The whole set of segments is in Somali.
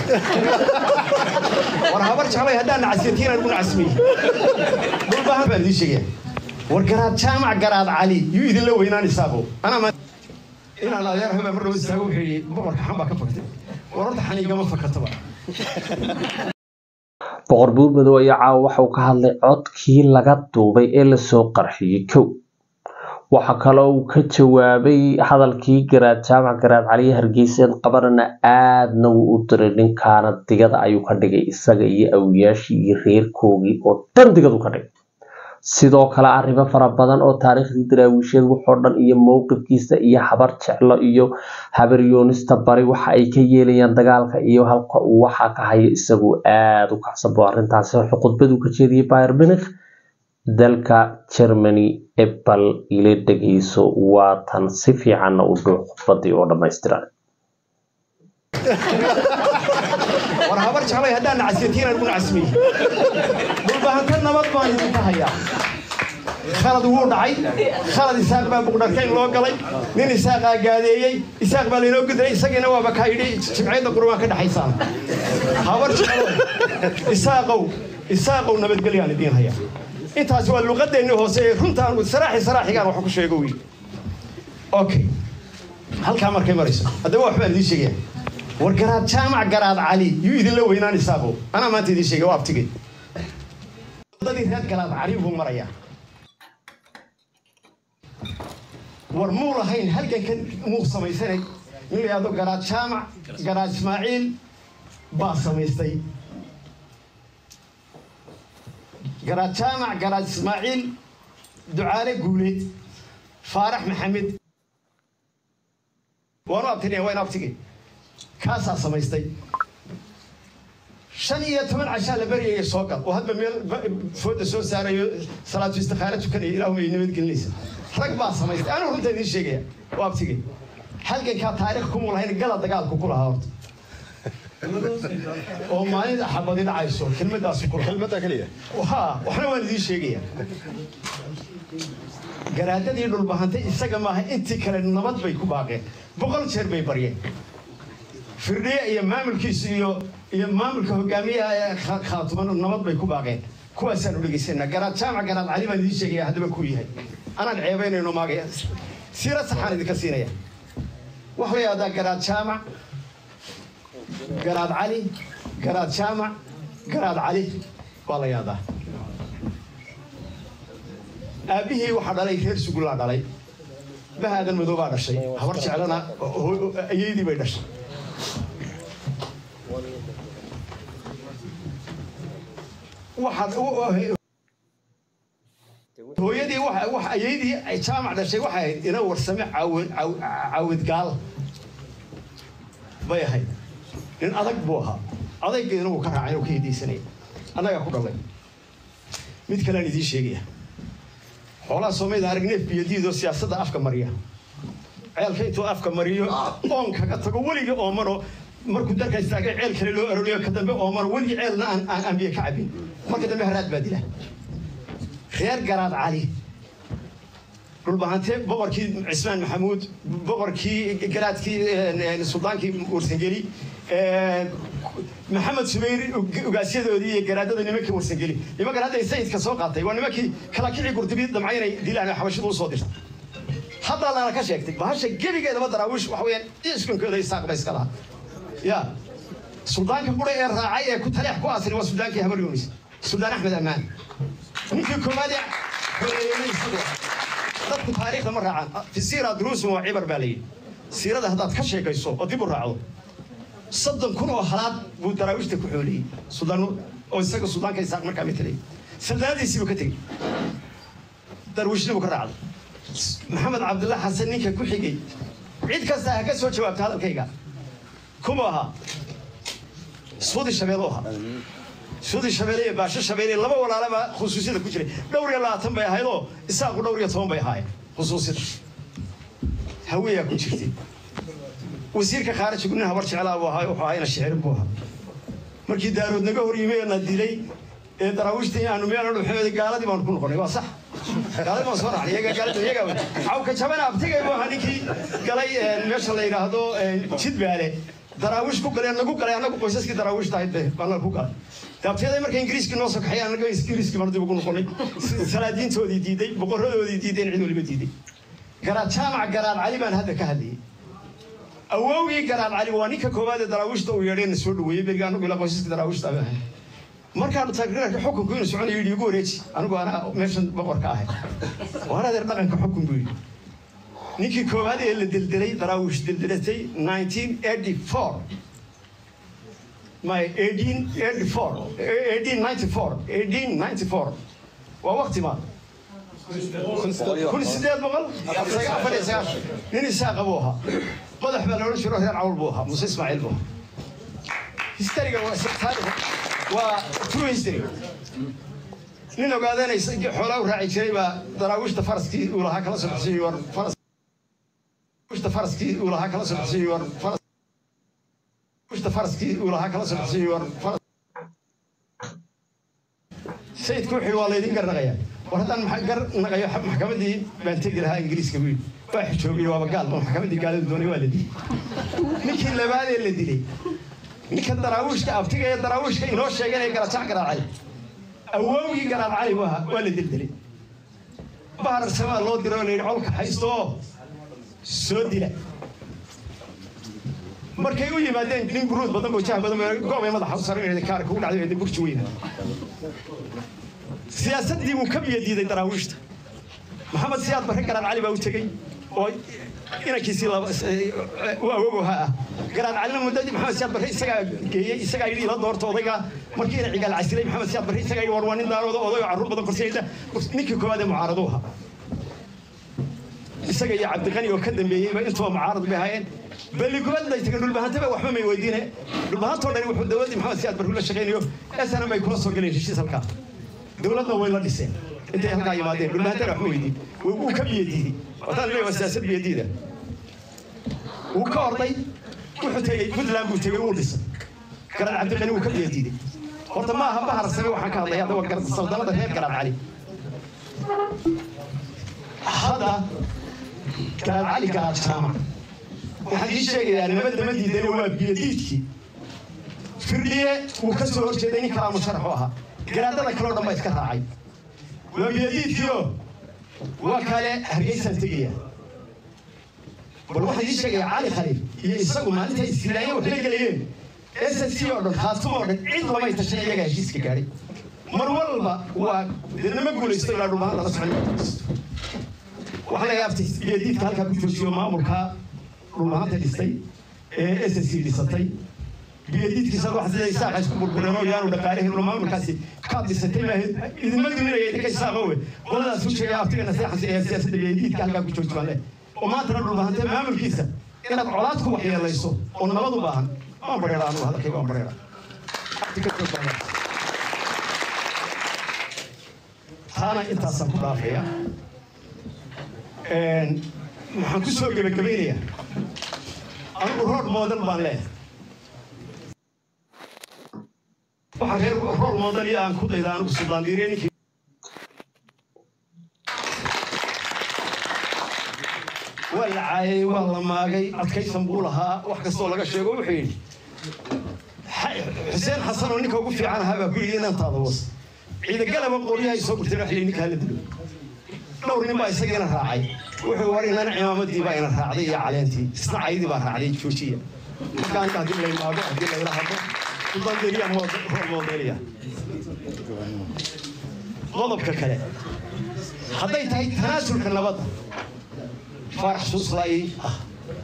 war habar jeclay haddaan nacasiyatiina lagu nacasmiyey dhulbahan baan idiin sheegaya war garaad jaamac garaad cali yuu idinla weynaan isaaqo anaa ma inaan adeer haba mar dhawo istaago wuxuu yidhi boqorka xan baa ka faktay war horta xaniigama fakataba boqor buurmadow ayaa caawa waxa uu ka hadlay codkii laga duubay ee lasoo qarxiyey kow waxa kaloo uu ka jawaabay hadalkii garaad jaamac garaad caliye hargeysa qabanana aadna wuu u diray ninkaana digada ayuu ka dhigay isaga iyo awiyaashii iyo reerkoogii oo dhan digadu ka dhigay sidoo kale arrimo fara badan oo taariikhdii daraawiisheed waxoo dhan iyo mowqifkiisa iyo habar jeclo iyo habaryoonista bari waxa ay ka yeelayaan dagaalka iyo halka uu waxa ka hayo isagu aada u kacsabo arrintaasi khudbaduu ka jeediyey bayer munich dalka germany ebal ila dhegeyso waatan si fiicanna u dhuuc khudbadii oo dhammaystiran war habar jeclay haddaan nacasiyatiina lagu nacasmiyey dhulbahanta nabad baan idinka hayaa khalad wuu dhacay khalad isaaq baa buqdharkayn loo galay nin isaaqaa gaadeeyey isaaq baa laynoo gudray isagiina waaba kaa yidhi jimciyadda qurbaan ka dhexaysaan habar jeclo isaaqow isaaqow nabadgelyaan idiin hayaa intaasi waa luqadeenni hoose ee runtaan saraaxi saraaxigaan wax ku sheego wiil okay halkaa markay marayso haddaba waxbaan idiin sheegaya war garaad jaamac garaad cali yuu idinla weynaan isaaqow anaa maanta idiin sheegay waa abtigay wadadii reer garaad cali buu marayaa war muu lahayn halgankan muu samaysanay in la yidhahdo garaad jaamac garaad ismaaciil baa samaystay garaad jaamac garaad ismaaciil ducaale guuleed faarax maxamed waanu abtinaya waa in abtigay kaasaa samaystay shan iyo toban cashaa la baryaya soo gal oo hadba meel fooda soo saarayo salaatu istikhaara tukanaya ilaahuma ay nabadgelinaysa rag baa samaystay anigu runta idiin sheegaya waa abtigay halgankaa taariikh kumuu lahayn gala dagaalku ku lahaa horta oo maalin xabadi dhacayso kelmadaasu ku kelmadda keliya ha waxna waan idiin sheegaya garaadadii dhulbahantay isaga maaha intii kale nabad bay ku baaqeen boqol jeer bay baryeen firdhiye iyo maamulkiisu iyo iyo maamulka hogaamiyaha ee khaatuman nabad bay ku baaqeen kuwaasaan u dhegeysanaa garaad jaamac garaad cali baan idiin sheegaya haddaba kuu yahay anaan ceebaynayno maagaya siira saxaan idinka siinaya waxa la yidhahdaa garaad jaamac garaad cali garaad jaamac garaad cali waa la yaadaa aabbihii waxaa dhalay reer sugullaa dhalay bahaadan madoobaa dhashay habar jeclana ayeydii bay dhashay hooyadii wax ayeydii ay jaamac dhashay waxay ahayd ina warsame caawidgaal bay ahayd nin adag buu ahaa adaygeedna wuu ka raacay oo ka hidaysanaya annagaa ku dhalay mid kalean idiin sheegaya xoolaha soomaalida arag neef biyadiidoo siyaasadda afka mariya ceelka intuu afka mariyo oon kaga tago weligii oomano markuu dalka istaagay ceel kale loo aroriyo ka dambe oomano weligii ceelna aan aan biyo ka cabin marka dambe haraad baa dila reer garaad cali dhulbahante boqorkii cismaan maxamuud boqorkii garaadkii suldaankii warsangeli maxamed subayr ugaasyadoodii iyo garaadada nimankii warsangeli nimankan hadda sayidka soo qaatay waa nimankii kala kicii gurdibi damcay inay dilaan xabashida usoo dirta haddaa lana ka sheegtay bahasha gebigeedaba daraawiish waxa weeyaan iskunkooda isaaq ba iska lahaa ya suldaanka bura ee raacay ee ku taleex ku asri waa suldaankii habar yunis suldaan axmed ammaan ninkii koowaad ee xoreeyey isagu dadku taariikhda ma raacaan fi siira duruusun waa cibar baa layidhi siirada haddaad ka sheekayso oo dib u raacdo soddon kun oo halaad buu daraawiishta ku xooliyey suldaan oo isaga suldaanka isaaq markaa matelay saldaanadiisii buu ka tegey darwiishna buu ka raacday maxamed cabdillah xasan ninka ku xigay cid kasta ha ka soo jawaabta hadalkayga kuma ahaa suudi shabeelo ahaa suudi shabeele iyo baasho shabeele laba walaalaba khusuusiyada ku jiray dhowr iyo labaatan bay ahayd oo isaaqu dhowr iyo toban bay ahaayeen khusuusiyada haweeyaa ku jirtay wasiirka khaarijigu nin habar jeclaa buu ahaa wuxuu ahaa ina shicir buu ahaa markii daarood naga hor yimi ee na dilay ee daraawiishta aanu meel dhuxeeda gaaladii baanu ku noqonay waa sax gaaladii baan soo raacnay iyaga gaalada iyaga cawka jabana abtigay buu ahaa ninkii galay meesha la yidhaahdo jidbaale daraawiish ku galeen nagu galay annagu qoysaskii daraawiishta ahayd be baan ku galay daabteeday markay ingiriiskii noo soo kaxay annaga ingiriiskii baan dib ugu noqonay salaadiintoodii diiday boqoradoodii diideen cid waliba diiday garaad jaamac garaad cali baan hadda ka hadlayay awowgii garaad cali waa ninka koowaad ee daraawiishta uu yeedhayna soo dhaweeyey beriga anagu ilaa qoysaskii daraawiishta abaan ahay markaanu taageerka xukunku inuu soconayo yidhi igu wareeji anigu anaa meeshan boqorka ahay waan adeer dhaqanka xukun buu yidhi ninkii koowaad ee la deldelay daraawiish deldelatay 1984 my 1884 1894 1894 waa waqti ma kun sideed boqol afar iyo sagaashan nin isaaqa buu ahaa madax baa la odhan jiro reer cawl buu ahaa muuse ismaaciil buu ahaa histariga waa true history nin ogaadanaysa xoolaa u raaci jiray baa daraawiishta faraskii uu lahaa kala soo bixisay war faras daraawiishta faraskii uu lahaa kala soo bixisay war faras daraawiishta faraskii uu lahaa kala soo bixisay war faras sayidku wuxuu waa laydin garnaqayaa war haddaan gar naqayo maxkamaddii baan tegi lahaa ingiriiska buu yidhi waa xijoobiye waaba gaal ma maxkamaddii gaalada doonay waa la dilay ninkii labaadee la dilay ninka daraawiishka abtiga ee daraawiishka inoo sheeganaya garajac garaad cali awowgii garaad cali buu ahaa waa la deldelay bahar samaa loo diro oo la yidhi colka haysto oo soo dila markay u yimaadeen nin buruud badan boo jah badan goobay madaxa u saran kaarka u dhacday burji weyna siyaasaddii wuu ka biyo diiday daraawiishta maxamed siyaad barre garaad cali baa u tegey oo inankiisii u awogoha ah garaad calina muddadii maxamed siyaad barre isagaa geeyey isagaa yidhi ila doorta odayga markii ina cigaal casilay maxamed siyaad barre isagaa yidhi war waa nin daarooda oday oo carruur badan korsiyayda ninkii koowaad ee mucaaradu ahaa isaga iyo cabdiqani oo ka dambeeyeyba intuba mucaarad bay ahaayeen balligubad bay tageen dhulbahantaba waxba may weydiine dhulbahantoo dhani wuxuu dowladdii maxamed siyaad barre la shaqaynayo snm bay kula soo galeen heshiis halkaa dowladna way la dhiseen intay halkaa yimaadeen dhulbahantana waxma weydiin wuu ka biyo diiday wataan leeyahay waa siyaasad biyo diida wuu ka orday wuxuu tegey puntland buu tegey wuu dhisay garaad cabdiqani wuu ka biyo diiday horta ma aha bahar same waxaan ka hadlaya hadda waa sawdanada reer garaad cali hadda garaad cali garaad jaamac waxaan ii sheegayaa nabadda ma diidane waa biyo diidkii firdhiye wuu ka soo horjeeday nin kalaa musharax u ahaa garaadada kaleo dhan baa iska raacay waa biyadiidkiio waa kale hargeysaan tegaya bal waxaan ii sheegaya cali khaliif iyo isagu maalinta istilaaya wax la gelayeen s s c oo dhan khaatumo oo dhan cid lamay tashan iyagaa heshiiska gaadhay mar walba waa nama guulaysto ilaa dhulmahaan lala socon waxaa laga yaabtay biyadiidka halkaa ku joojiyo maamulka dhulmahaanta dhistay ee s s c dhisatay biyadiidkiisa wax sida isaaqa isku burbureen oo yaanu dhaqaalahin ula maamulkaasi kaad dhisatay maahayd idinma duminaya idinka isaaqo we qoladaas u sheegay aftiga naseexansi ee siyaasadda biyadiidka halkaa ku jooji baan leh oo maantana dhulbahantee maamulkiisa inaad colaad ku waxyeelayso oo nabad u baahan waan bareeraa anugu hadalkayga waan bareeraa taana intaasaan ku dhaafaya waxaan ku soo gebagabaynayaa anigu rood moodan baan leeyahay waxaa reer rool moodan iyo aan ku dayda anigu suldaan diiriye ninkii waa la caayay waa la maagay adkaysan buu lahaa wax kastoo laga sheego wuxuu yidhi xuseen xasan oo ninka ugu fiican ahaa baa ku yidhi inantaada was ciidagalaba qoryahay soo gurteen wax ninka hala dilo dhowr nin baa isagiina raacay wuxuu war inana cimaamadii baa ina raacday iyo caleentii isna caydii baa raacday joojiya markaan haddii la imaado haddii la ila hadlo suldanderiya rool moodeliya qodobka kale hadday tahay tanaasulka nabadda faarax suuslay ah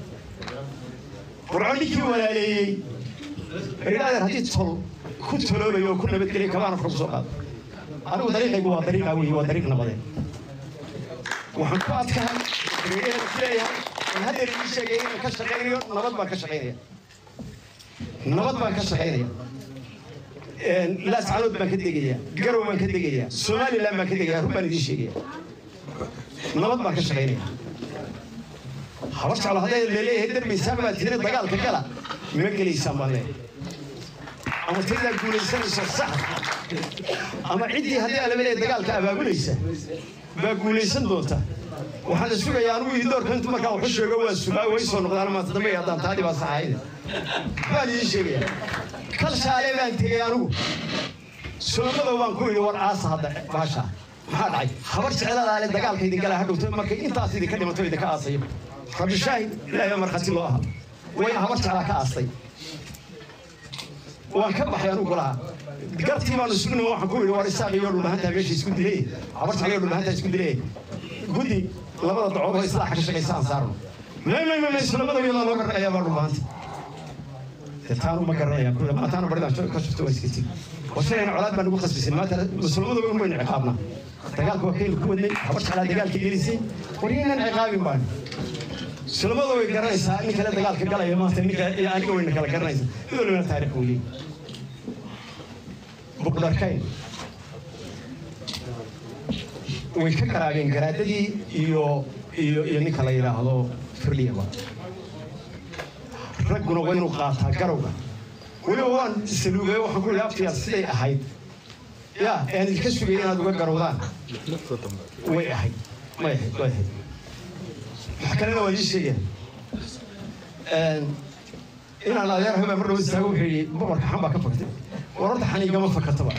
burco ninkii walaaleeyey eridhaadeer haddii tol ku toloobayo oo ku nabadgelya kabaana furku soo qaado anigu dariiqaygu waa dariiqa weeye waa dariiq nabadeed waxaan ku adkahay reereeda ku leeyahay in haddeer ii sheegay inaan ka shaqaynayo nabad baan ka shaqaynaya nabad baan ka shaqaynaya laascanood baan ka degaya garow baan ka degaya somaliland baan ka degaya run baan idiin sheegaya nabad baan ka shaqaynaya habar jeclo hadday laleeyahay darbaysaan baa tiri dagaalka gala ma gelaysaan baan leeyahay ama tiridaa guulaysanayso sax ama ciddii haddii alaba leeyahay dagaalka abaabulaysa baa guulaysan doonta waxaan sugayaa anugu ii doorka intu markaa waxu sheego waa sugaa way soo noqdaan maanta dambe haddaan taadii baa saxayde baan idiin sheegaya kal shaale baan tegey anigu sulamadoo baan ku yidhi war aasa hadda baasha maxaa dhacay habar jecladaale dagaalka idin galaa hadhowto markay intaas idinka dhimato idinka aasayo rabbi shaahid ilaahay baa markhaati loo ahaa way habar jeclaa ka aastay waan ka baxay anugu lahaa gartii baanu isugu nimo waxaan ku yidhi war isaaq iyo dhulbahantaa meesha isku dilay habar jecla iyo dhulbahantaa isku dilay guddi labada dacood oo islaaxa ka shaqaysa aan saarno may may may sulamada iyadoo loo garanayaa baa dhulbahanta taanu ma garanayaan kulle maataana baridaan ka shufto waa iska tigi washalayna colaad baan ugu khasbisin maanta musulmadu un waynu ciqaabnaa dagaalka waa kaynu ku wadnay habar jeclaa dagaalka gelisay war yaynan ciqaabin baan sulamadu way garanaysaa nin kale dagaalka galaya maanta ninka aniga wayna kala garanaysaa idoo lana taariikh uu leeyahy buqdarkayn way ka garaabeen garaadadii iyo iyo iyo ninka la yidhaahdo firdhiyaba ragguna waa inuu qaataa garowga weliba waan saluugay waxaan ku yidhi abtiyaal siday ahayd ya aan idinka sugay inaad uga garowdaan way ahayd may ahayd way ahayd wax kalena waa idiin sheegaya inaan adeer habaa mar dhawo istaago wuxuu yidhi boqorka xan baa ka faktay wararta xaniigama fakataba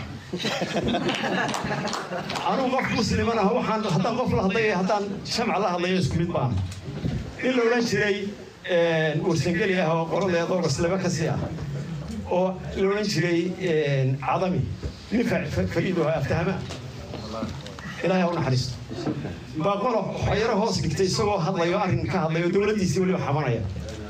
anugu qof musliman ah waxaan haddaan qof la hadlayo haddaan shamca la hadlayo isku mid baan nin la odhan jiray warsangeli ah oo qoladeeda oo gaslaba ka sii ah oo la odhan jiray cadami nin fariido aftahama ilaahay ha u naxariisto baa qolo xayaro hoos dhigtay isagoo hadlayo arrin ka hadlayo dowladdiisii weliba xamanaya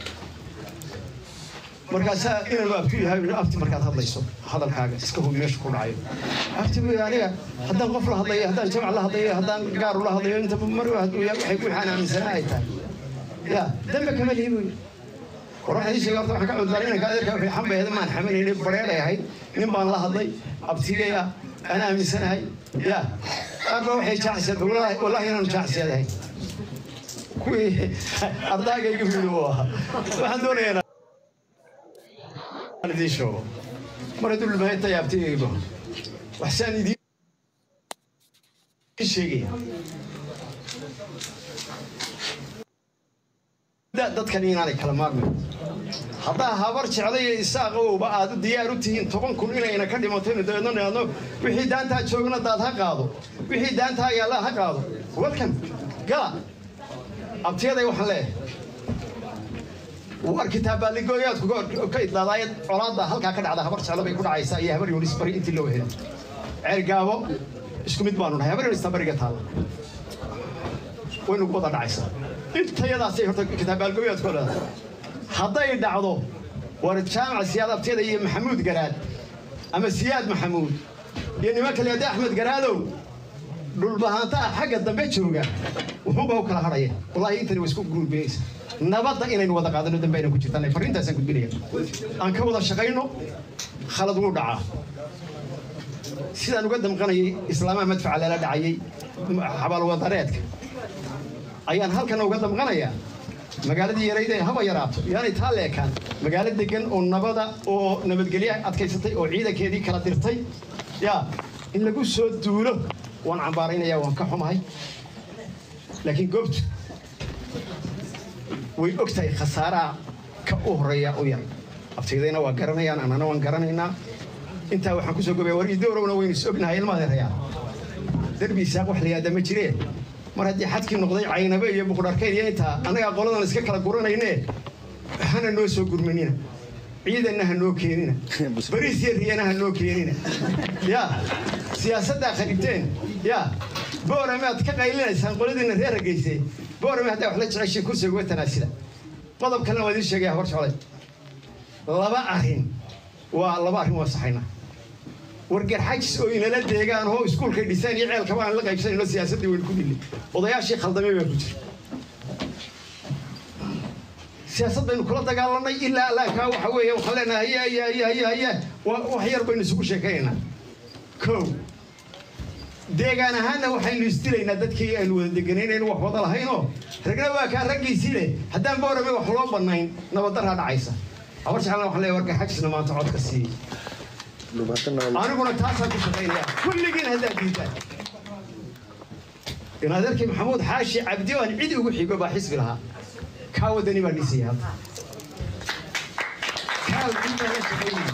markaasaa inanu abtu yahay abti markaad hadlayso hadalkaaga iska hubi meesha ku dhacayo abti bu aniga haddaan qof la hadlayo haddaan jamc la hadlayo haddaan gaar ula hadlayo inta mar waxay waxaan aaminsanaa ay tahay ya dambe kama lihi buy war waxaan ii sheegay horta waxaan ka cudlaa inanka adeerka wuxuu xambayada maan xamanaynin bareeray ahayd nin baan la hadlay abtigay ah aan aaminsanahay ya aarba waxay jaacsiyad wallahi inaanu jaacsiyadahay kuwii ardaagayga wiili uu ahaa waxaan doonayaa idiin sheego mar hadduu dhulmahaynta yaabtayayba waxsaan idiin sheegaya dadkan inaanay kala maarmayn haddaa habar jeclayo isaaqowba aad diyaar u tihiin toban kun inayna ka dhimataynu dabeedno nihaadno wixii daantaa joogna daad ha qaado wixii daantaa yaalla ha qaado welcome gala abtiyaday waxaan leeyahay war kitaabbaaligooyaadku ka idlaadaaya colaadda halkaa ka dhacda habar jeclo bay ku dhacaysaa iyo habar yunis bari intii loo helay ceergaabo isku mid baanu nahay habar yunis bariga taalla waynu wada dhacaysaa intayadaasay horta kitaabbaalgooyaadku leedahay hadday dhacdo war jaamaca siyaad abtiyada iyo maxamuud garaad ama siyaad maxamuud iyo niman kale hadda axmed garaadow dhulbahaantaa xagga dambe jooga wuxuunba u kala hadhaya wallaahi intani waa isku guurbeeyeysa nabadda inaynu wada qaadano dambe aynan ku jirtaan farriintaasaan gudbinaya aan ka wada shaqayno khalad wuu dhacaa sidaan uga damqanayay islaamaha madfaca lala dhacayay xabaalwadareedka ayaan halkana uga damqanayaa magaaladii yarayd ee haba yaraato yaanay taa leekaan magaalo degan oo nabada oo nabadgelye adkaysatay oo ciidankeedii kala dirtay yaa in lagu soo duulo waan cambaaraynaya waan ka xumahay laakiin goobtu way og tahay khasaaraha ka u horeeya u yar abtiydayna waa garanayaan annana waan garanaynaa intaa waxaan kusoo gobaya war idoorowna waynu is ognahay ilmadeerayaa derbi isaaq wax la yihahda ma jiree mar haddii xadkii noqday caynabe iyo buqdharkayn iyo intaa annagaa qoladan iska kala guranayne hana noo soo gurmanina ciidanna ha noo keenina bariis iyo riyana ha noo keenina ya siyaasaddaa kharibteen ya boorame aad ka qaylinaysaan qoladiina reer hargeyse boorame haddaa wax la jeceshay kursiga uga tanaasida qodob kalena waa idiin sheegaya hor socday laba arrin waa laba arrin waa saxayna wargarxajis oo inala deegaan oo iskuulkay dhisaan iyo ceelkaba aan la qaybsanayno siyaasaddii waynu ku dhillay odayaashii khaldamay baa ku jira siyaasad baynu kula dagaalanay ilaa allaankaa waxa weeye waxaan leenahay haya haya haya haya haya wax yar baynu isugu sheekaynaynaa kow deegaan ahaanna waxaynu isdilaynaa dadkii aynu wada deganaynaynu wax wada lahaynoo ragna waa kaa raggiisii leh haddaan boorame wax loo bannayn nabaddaraa dhacaysa habar jeclana waxaan leeyahay wargarxajisna maanta codka siiyey aniguna taasaan ku shaqaynaya kulligiin haddaad diidaan in adeerkii maxamuud xaashi cabdi oo aan cid ugu xigo baa xisbi lahaa kaa wadani baa dhisaya hadda xaal diinta la shaqaynaya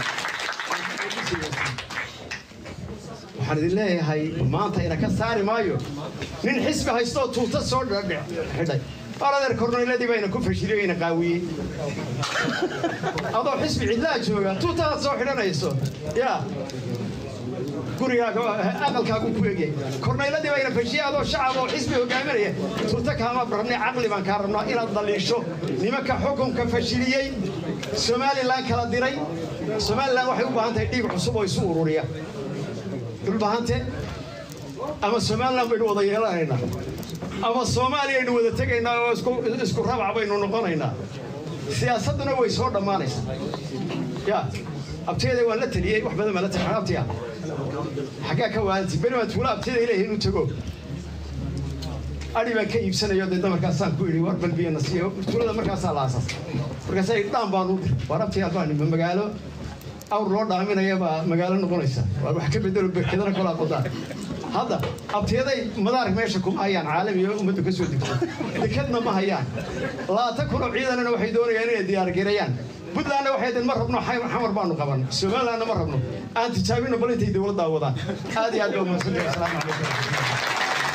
waxaan idin leeyahay maanta ina ka saari maayo nin xisbi haystoo tuuta soo xidhay aradeer korneyladii bayna ku fashiliyey ina qaawiyey adoo xisbi cidlaa jooga tuutaad soo xidhanayso yaa gurigaaga aqalkaagu ku egyahay korneyladii bayna fashiyey adoo shacab oo xisbi hogaaminaya tuuta kaama rabnay caqli baan kaa rabnaa inaad daliisho nimanka xukunka fashiliyey somalilan kala diray somalilan waxay u baahan tahay dhiig cusub oo isu ururiya dhulbahante ama somalilan baynu wada yeelanaynaa ama soomaaliya aynu wada tegaynaa oo isku rabac baynu noqonaynaa siyaasadduna way soo dhammaanaysaa ya abtiyada waan la taliyey wax badan baan la taliyay abtiya xaggaa ka waalanti beri baan tuula abtiyada ilahay inuu tago adhi baan ka iibsanayo dee damarkaasaan ku idhi war balbiyana siiyo tuulada markaasaa la aasas markaasaa dhaan baan u dir war abtiyaa baan magaalo awr loo dhaaminaya baa magaalo noqonaysa waa wax ka bedelo berkedana kolaa qodaan hadda abtiyaday madaar meesha kuma hayaan caalami oo ummaddu ka soo degto dekadna ma hayaan labaatan kun oo ciidanana waxay doonayaan inay diyaargareeyaan puntlandna waxay deen ma rabno xamar baanu qaban somalilandna ma rabno aan tijaabino bal intay dowladdaa wadaan aad iyo aad baa mahadsantahay asalaamu calaykum